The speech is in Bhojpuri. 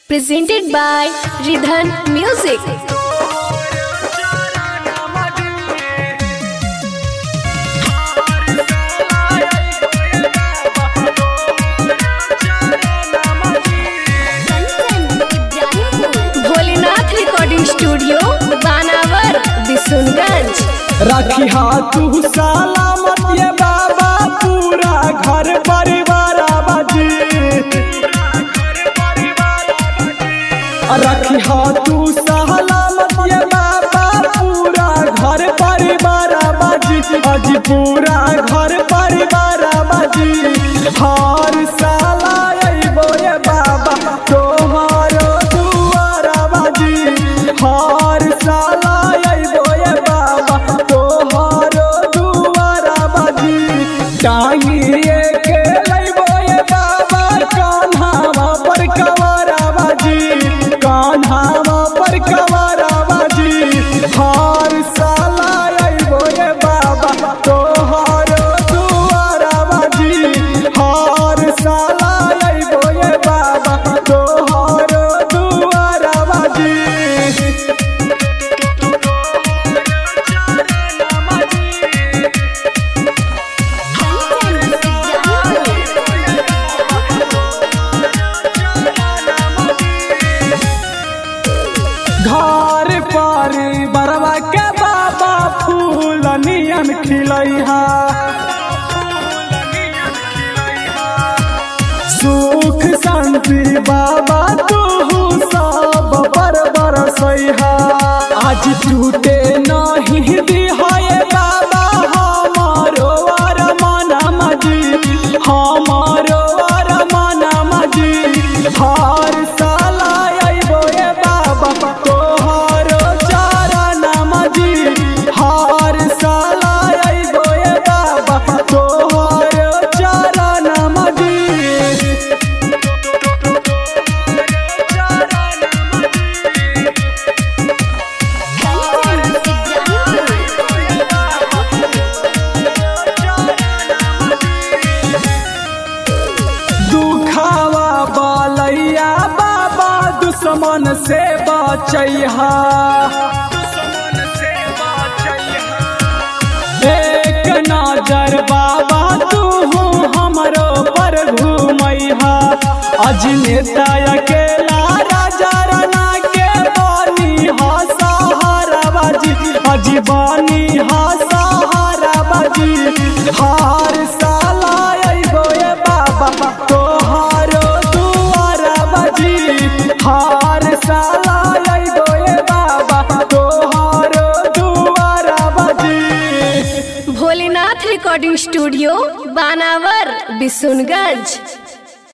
presented by Ridhan Music. Bholenath recording studio Banawar Bishunganj रखी तू सलामत ये बाबा पूरा घर परिवार बाजी रखी तू सलामत ये बाबा पूरा घर परिवार बाजी अजी पूरा घर परिवार बाजी हर साला अइबो ये बाबा तोहारो दुआरा बाजी हर साला अइबो ये बाबा तोहारो दुआरा बाजी टांगिए के लइबो ये बाबा कान्हावा पर कवारा बाजी कान्हावा पर कवारा बाजी हर साला अइबो ये बाबा तोहारो दुआरा बाजी हर साला अइबो ये बाबा तोहारो दुआरा बाजी घर पर बरवा के बाबा फूल नियन खिलैहा सुख शांति बाबा तू सब पर बरसैहा आज टूटे नहीं दिहाए बाबा हमारो अरमान मजी हमारो अरमान मजी हर साला अइबो ए बाबा तोहरो चरण मजी हर साला अइबो ए बाबा तोहरो चरण मजी दुखावा बालैया बाबा दुश्मन से बचैहा एक नजर बाबा तू हमरो पर घूमैहा अजनेता अकेला राजा राना के बानी हा सहारा बाजी अजीबानी हा सहारा बाजी हार साला अइबो ए बाबा तोहारो दुआरा बाजी हार साला अइबो ए बाबा तोहारो दुआरा बाजी भोलेनाथ रिकॉर्डिंग स्टूडियो बानावर बिशुनगंज